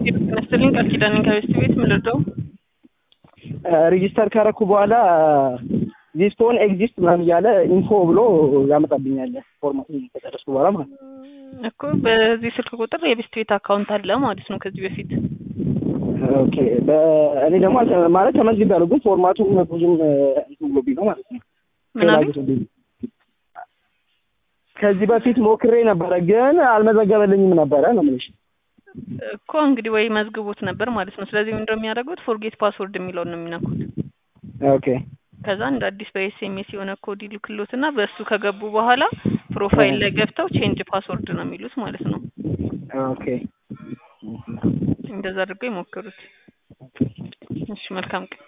ይመስልኝ ቃል ኪዳን ከቤስት ቤት ምን ልርዳው? ሬጂስተር ካረኩ በኋላ ዚስ ፎን ኤግዚስት ምናምን እያለ ኢንፎ ብሎ ያመጣብኛል። ፎርማት ከጨረስኩ በኋላ ማለት ነው። እኮ በዚህ ስልክ ቁጥር የቤስት ቤት አካውንት አለ ማለት ነው ከዚህ በፊት ኦኬ እኔ ደግሞ አልተ- ማለት ተመዝግቤያለሁ፣ ግን ፎርማቱ ብዙም እንትን ብሎብኝ ነው ማለት ነው። ምናምን ፍላጎት ከዚህ በፊት ሞክሬ ነበረ፣ ግን አልመዘገበልኝም ነበረ ነው የምልሽ። እኮ እንግዲህ ወይ መዝግቦት ነበር ማለት ነው። ስለዚህ ምንድን ነው የሚያደርጉት? ፎርጌት ፓስወርድ የሚለውን ነው የሚነኩት። ኦኬ ከዛ እንደ አዲስ በኤስኤምኤስ የሆነ ኮድ ይልክሎት እና በእሱ ከገቡ በኋላ ፕሮፋይል ላይ ገብተው ቼንጅ ፓስወርድ ነው የሚሉት ማለት ነው። ኦኬ እንደዛ አድርገው ይሞክሩት። እሺ፣ መልካም ቀን።